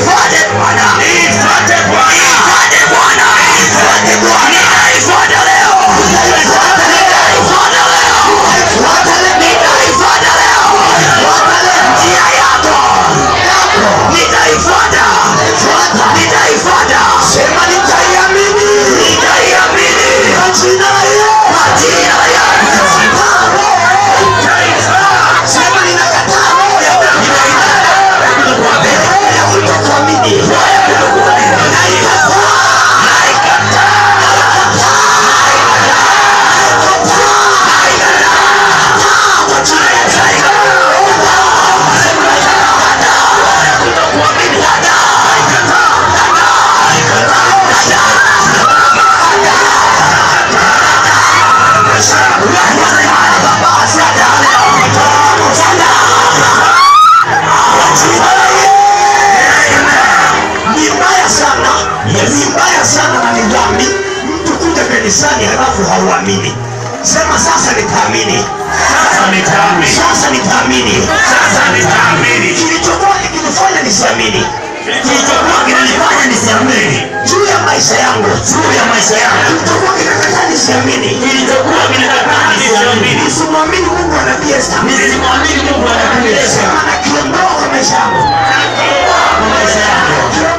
Nifuate Bwana. Nifuate Bwana. Nifuate Bwana. Nifuate Bwana. Nitaifuata leo. Nitaifuata leo. Nitaifuata leo. Nitaifuata leo. Nitaifuata leo. Nitaifuata leo. Njia yako. Nitaifuata. Nitaifuata. Nitaifuata. Sema nitaiamini. Nitaiamini. Kwa jina la Yesu. Kwa jina la Yesu. Sema ninakataa roho ya ya kutokuamini. Naikataa. Kwa jina la Yesu. Ni mbaya sana, ni mbaya sana na ni dhambi mtu kuja kanisani halafu hauamini. Sema sasa nitaamini, Sasa nitaamini. sasa nitaamini. Sasa nitaamini. Kilichokuwa kikinifanya nisiamini Kilichokuwa kinanifanya nisiamini juu ya maisha yangu, juu ya maisha yangu, kilichokuwa kinakataa nisiamini, kilichokuwa kinataka nisiamini, nisimwamini Mungu wa nabii Esther, nisimwamini Mungu anatuleza sema nakiondoa kwa maisha yangu, kwa maisha yangu.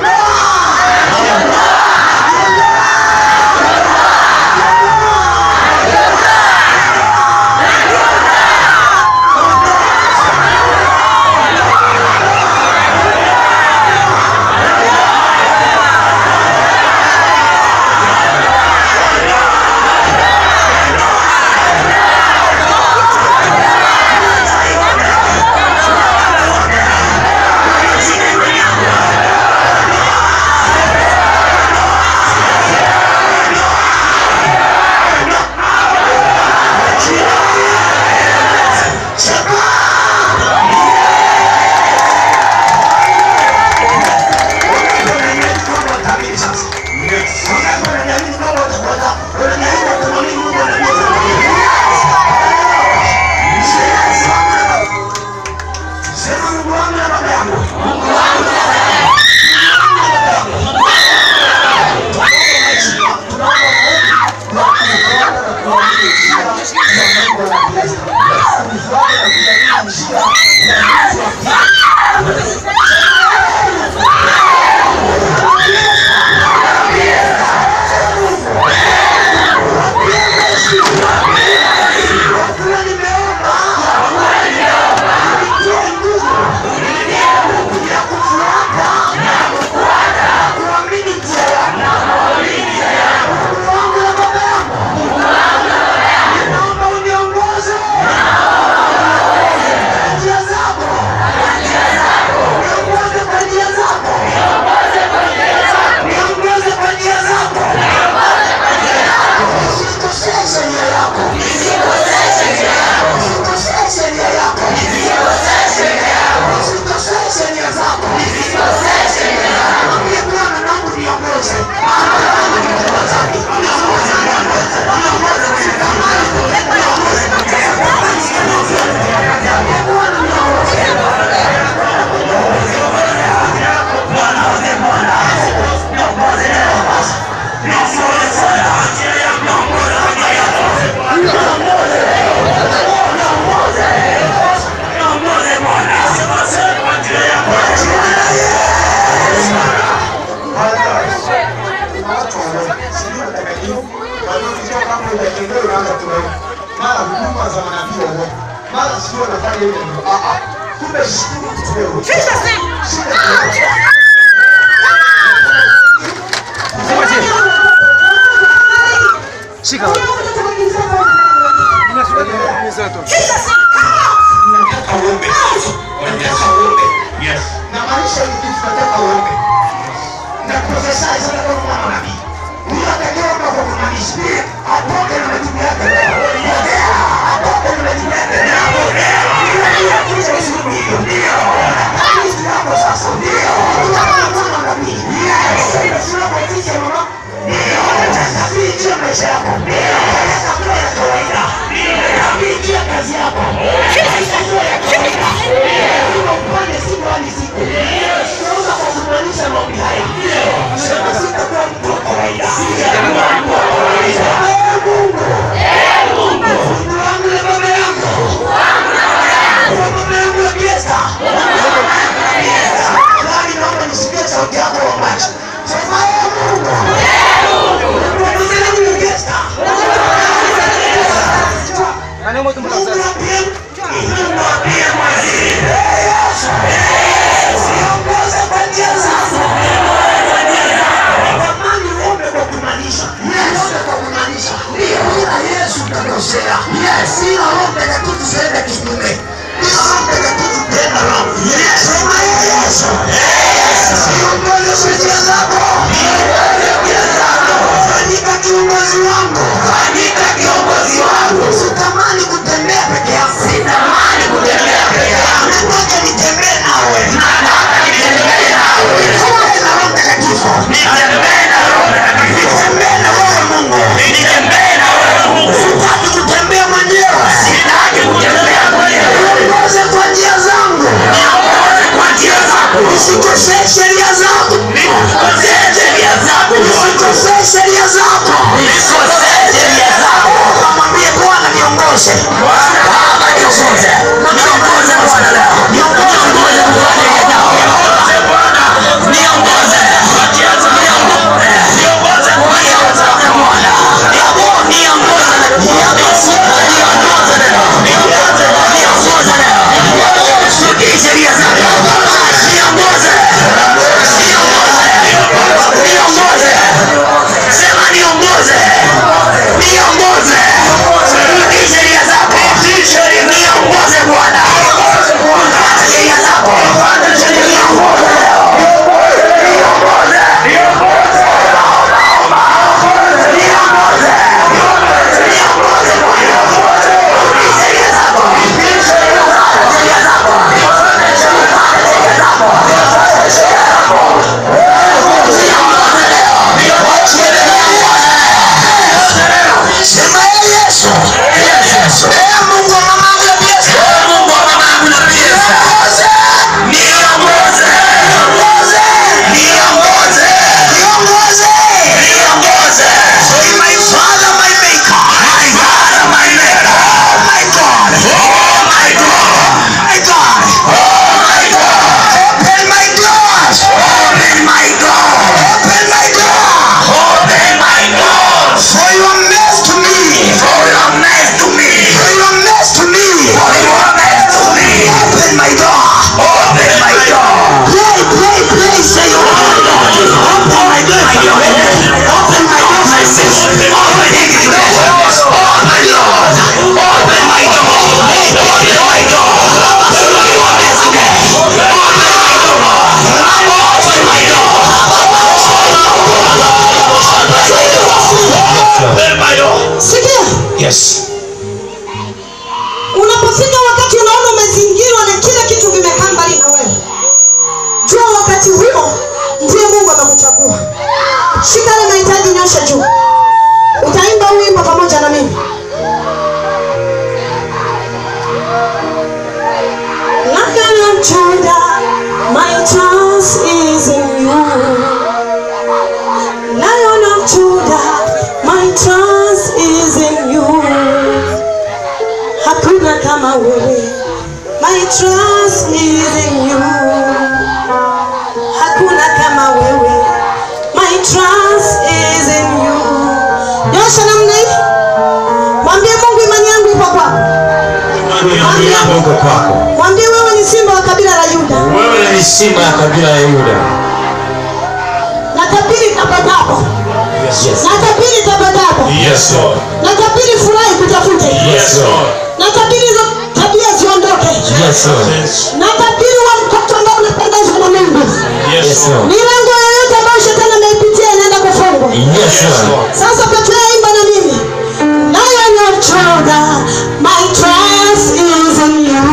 mara huduma za manabii wa uongo, mara sio wanafanya hivi. Ah ah, kumbe shukuru mtu wewe. Shida ni wewe. Nataka uombe. Nataka uombe. Yes. Na maisha ni kitu nataka uombe. Na profesa sana kwa mwana nabii. Huyo atakayeomba kwa kumaanisha atoke na majibu yake leo. Atoke na majibu yake leo. Ndio kitu kizuri hiyo. Ndio. Hizi hapo sasa. Ndio. Kama mwana nabii. Yes. Sio kwa kitu mama. Ndio. Ficha maisha yako. Ndio. Sio ya kawaida. Ndio. Ficha kazi yako. Sio ya kawaida. Ndio. Upande siku hadi siku. Ndio. Kwa kumaanisha sauti yako uombaji. Sema ee Mungu. Unaniongeza. Mungu mwambie mwambie mwaziri. Ee Yesu. Niongoze kwa njia zako. Tamani uombe kwa kumaanisha. Uombe kwa kumaanisha. Bila Yesu utakosea. Bila Roho Mtakatifu usiende kinyume. Bila Roho Mtakatifu tenda Roho. Sema ee Yesu. Niongoze kwa njia zako. Fanyika kiongozi wangu. Fanyika kiongozi wangu. Sitamani kutembea peke yangu. Sitamani kutembea peke yangu. Nataka nitembee nawe. Nataka nitembee nawe. Nitembee na Roho Mtakatifu. Nitembee na Roho Mtakatifu. Nitembee na wewe Mungu. Nitembee na wewe Mungu. Sitaki kutembea mwenyewe. Sitaki kutembea mwenyewe. Niongoze kwa njia zangu. Niongoze kwa njia zako. Usikosee sheria zako. Usikosee sheria zako. Usikosee sheria zako. Usikosee sheria zako. Mwambie Bwana niongoze. Baba niongoze. Niongoze Bwana leo. Niongoze Bwana niongoze Bwana. Niongoze. Niongoze. Niongoze Bwana. Niongoze Niongoze Niongoze leo. Niongoze Niongoze leo. Usikosee sheria zako. Niongoze. Niongoze. Niongoze. Sema niongoze. Niongoze. Rudi sheria zako. Niongoze Bwana. Fuata sheria zako. Niongoze leo. Niongoze. Niongoze. Niongoze. Niongoze Bwana. Rudi sheria zako. Fuata sheria zako. Fuata sheria zako. Fuata sheria zako. Niongoze leo. Sema ee Yesu. Ee Mungu wa mamangu na Yesu. Mungu wa mamangu na Yesu. Niongoze. Niongoze. Niongoze. Niongoze. Niongoze. Say my father, my maker. My father, my maker. Oh my God. Oh my God. My God. Oh my God. Open my doors. Open my door. Open my door. Open my door. For your mess to me. For your mess to me. For your mess to me. For your mess to me. Open my door. Open my door. Pray, pray, pray. Say your word. Open my door. Open my door, my sister. Open it today. Oh my Lord. Open my door. Open my door. Open my door today. Open my door. Open my door. Open my door. Sikia, Yes. unapofika wakati unaona umezingirwa na kila kitu vimekaa mbali na wewe, jua wakati huo ndiye Mungu amekuchagua. Shika ile mahitaji, nyosha juu. Utaimba huu wimbo pamoja na mimi. Lion of Judah, my trust is in you. Lion of Judah, my trust is in you. Hakuna kama wewe, my trust is in you. Hakuna kama wewe, my trust is in you. Nyosha namna hii, mwambie Mungu, imani yangu ipo kwako. Imani yangu iko kwako. Mwambie wewe ni simba wa kabila la Yuda. Wewe ni simba ya kabila ya Yuda. Natabiri tapatapo, Yes. natabiri tapatapo, Yes, Lord. natabiri furahi kutafute, Yes, Lord. natabiri hizo tabia ziondoke, Yes, Lord. natabiri wa mtoto ambao unapendezwa na Mungu. Yes, Lord. milango yoyote ambayo shetani ameipitia inaenda kufungwa Yes, Lord. sasa petrea imba na mimi lion of Judah, my trust is in you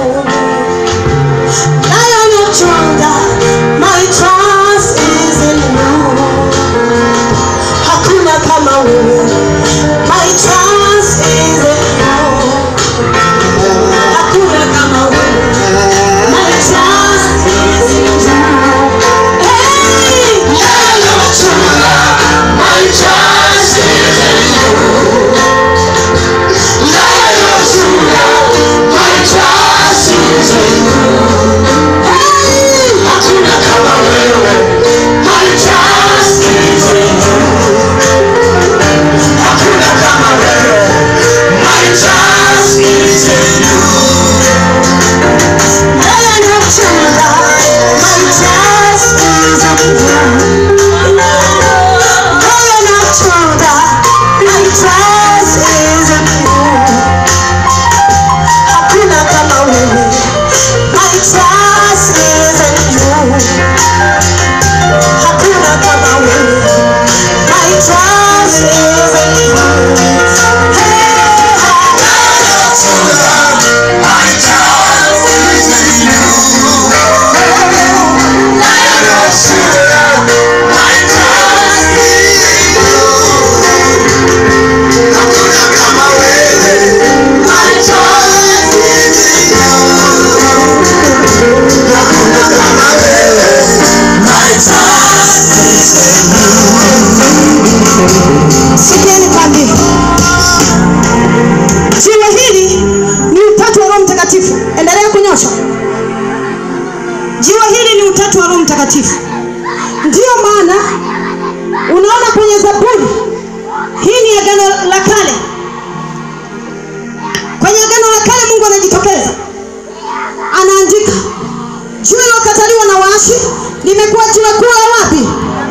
lion of Judah, my trust is in you hakuna kama wewe my trust is in you hakuna kama wewe my trust is in you hey lion of Judah, my trust sikieni kwambie jiwe hili ni utatu wa roho mtakatifu endelea kunyosha jiwe hili ni utatu wa roho mtakatifu ndiyo maana unaona kwenye zaburi hii ni agano la kale kwenye agano la kale mungu anajitokeza anaandika jiwe lilokataliwa na waashi limekuwa jiwe kuu la wapi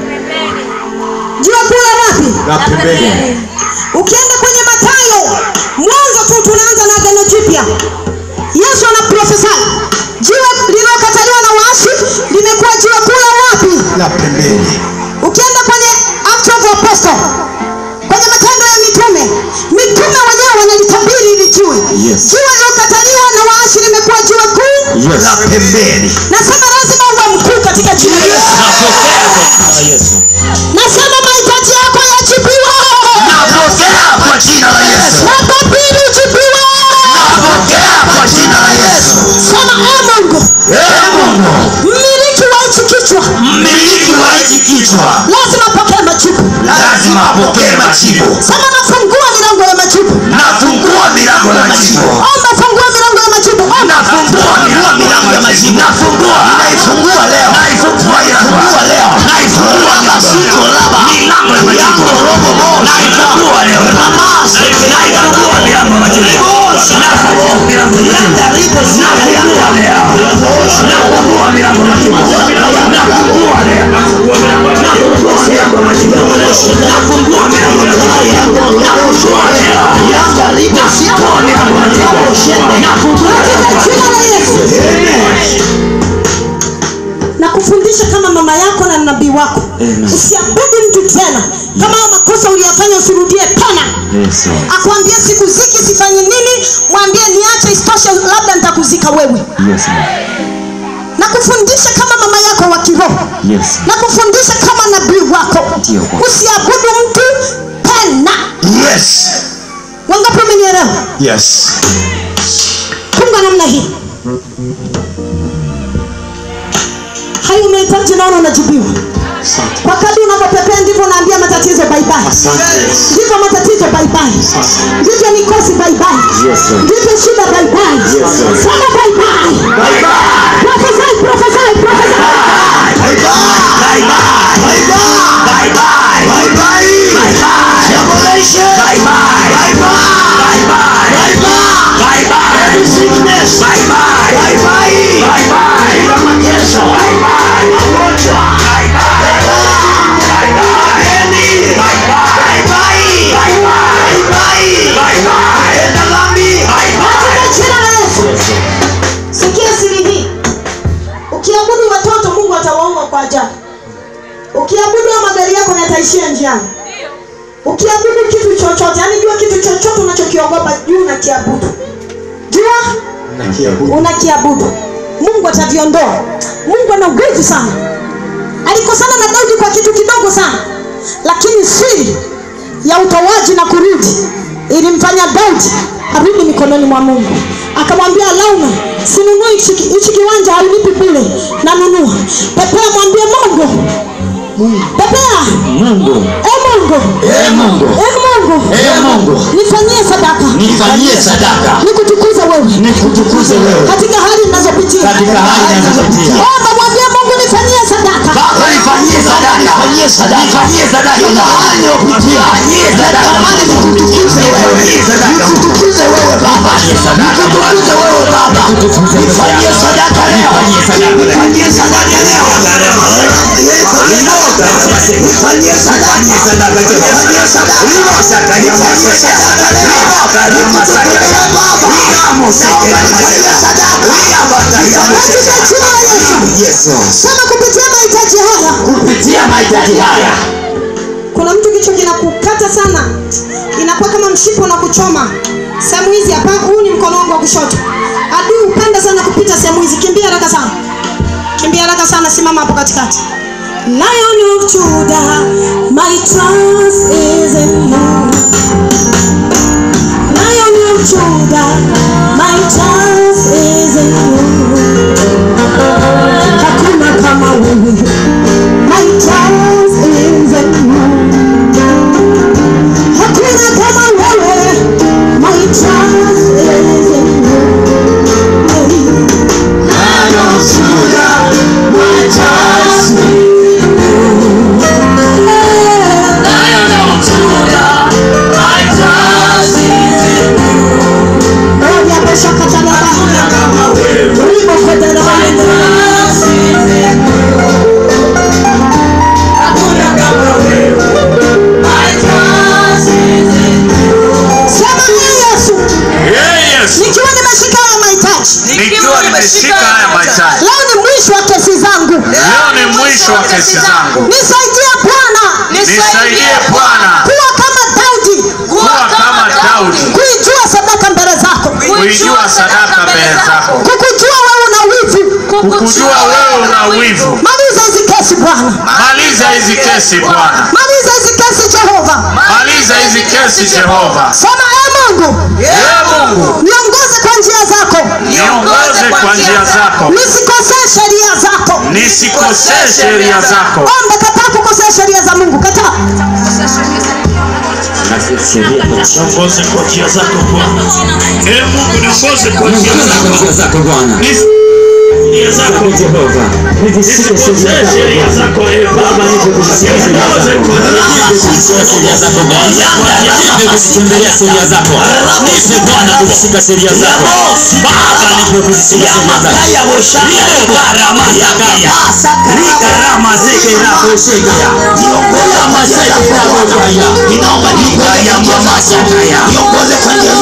jiwe kuu la wapi La pembeni. ukienda kwenye matayo mwanzo tu tunaanza na agano jipya yesu anaprofesai jiwe lililokataliwa na waashi limekuwa jiwe kuu la wapi La pembeni. ukienda kwenye Acts of Apostle, kwenye matendo ya mitume mitume wenyewe wanalitabiri hili jiwe Yes. jiwe lilokataliwa na waashi limekuwa jiwe kuu Yes. La pembeni. nasema lazima uwe mkuu katika jina la Yesu. Ah, Yesu. nasema mahitaji yako yajibiwe Napokea kwa jina la Yesu. matabiri ujibiwe Napokea kwa jina la Yesu. sema e mungu Ee Mungu, mmiliki wa hichi kichwa mmiliki wa hichi kichwa lazima apokee majibu lazima apokee majibu. sema nafungua milango ya majibu Nafungua milango ya majibu. omba fungua milango ya majibu omba Nafungua milango ya majibu. Nafungua. Naifungua leo. Naifungua Naifungua leo. Naifungua masuko laba. Milango ya majibu. Naifungua leo. Naifungua milango ya majibu. Nafungua milango ya majibu. Nafungua leo. Nafungua milango ya majibu. Nafungua leo. Nafungua milango ya majibu. Nafungua milango ya majibu. Nafungua leo. Nafungua milango ya majibu. Nafungua katika jina la Yesu. na kufundisha kama mama yako na nabii wako usiabudu mtu tena kama hayo makosa uliyafanya usirudie tena Yesu. akwambie sikuziki sifanye nini mwambie niache isitoshe labda nitakuzika wewe Yesu. na kufundisha kama mama yako wa kiroho Yesu. na kufundisha kama nabii wako Ndio Bwana. usiabudu mtu tena Yes. wangapi umenielewa Yes. funga namna hii hayo unahitaji naona unajibiwa Asante. kwa kadri unavyopepea ndivyo unaambia matatizo baibai Asante. ndivyo matatizo baibai ndivyo mikosi baibai Yesu. ndivyo shida baibai Yesu. sema baibai profesai profesai profesai katika jina la Yesu sikia siri hii ukiabudu watoto mungu atawaua kwa ajali ukiabudu ya magari yako yataishia njiani ukiabudu kitu chochote yani jua kitu chochote unachokiogopa juu unakiabudu jua Nakiabudu. unakiabudu mungu ataviondoa mungu ana nguvu sana alikosana na daudi kwa kitu kidogo sana lakini siri ya utoaji na kurudi ilimfanya daudi arudi mikononi mwa mungu akamwambia launa sinunui hichi hichi kiwanja haunipi bule nanunua pepea mwambie mungu pepea Mungu. e mungu Ee Mungu, e mungu Ee Mungu, nifanyie sadaka nifanyie sadaka nikutukuze wewe nikutukuze wewe katika hali ninazopitia katika hali ninazopitia. omba mwambie mungu nifanyie sadaka Baba nifanyie sadaka, nifanyie sadaka, nifanyie sadaka na hali ninayopitia. Nifanyie sadaka, nikutukuze wewe, nikutukuze wewe Baba, nikutukuze wewe Baba, nifanyie sadaka leo, nifanyie sadaka leo, nifanyie sadaka, nifanyie sadaka, nifanyie sadaka leo, katika jina la yesu sema kupitia mahitaji haya kupitia mahitaji haya kuna mtu kichwa kinakukata sana inakuwa kama mshipo na kuchoma sehemu hizi hapa huu ni mkono wangu wa kushoto adui hupenda sana kupita sehemu hizi kimbia haraka sana kimbia haraka sana simama hapo katikati Lion of Judah, my trust is in you. Lion of Judah, my trust is in you. Hakuna kama wewe, my trust is in you. wa kesi zangu. nisaidie bwana Nisaidie Bwana kuwa kama daudi kuwa kama Daudi, kuijua sadaka mbele zako kuijua sadaka mbele zako, kukujua wewe una wivu kukujua wewe una wivu. maliza hizi kesi bwana Maliza hizi kesi Bwana, maliza hizi kesi jehova maliza hizi kesi Jehova. sema e mungu Ee Mungu, niongoze kwa njia zako niongoze kwa njia zako, nisikosee sheria zako nisikosee sheria zako. ombe kataa kukosea sheria za mungu kataa Sheria Niongoze kwa njia zako Bwana. Ee Mungu, niongoze kwa njia kwa njia zako Bwana. Njia zako Ee Jehova, nivishike sheria zako Baba, nipe kuzisikia sheria zako. Nipe kuzisikia sheria zako Bwana. Nipe kuzitembelea sheria zako. Nipe Bwana kuzishika sheria zako. Baba, nipe kuzishika sheria zako. niongoze kwa njia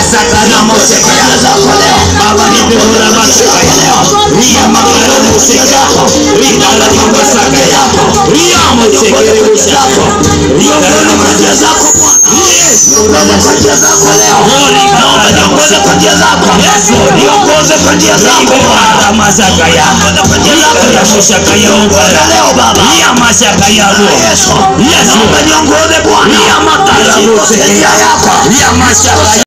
zako leo baba nipe masika ya leo ria magarani musika yako ria masaka yako ria msekere zako niongoze kwa njia zako Bwana niongoze kwa njia zako leo naomba niongoze kwa njia zako niongoze kwa njia zako Bwana masaka yako kwa njia zako ya musaka yako leo baba ria masaka yako Yesu Yesu naomba niongoze Bwana ria makara musika yako ria masaka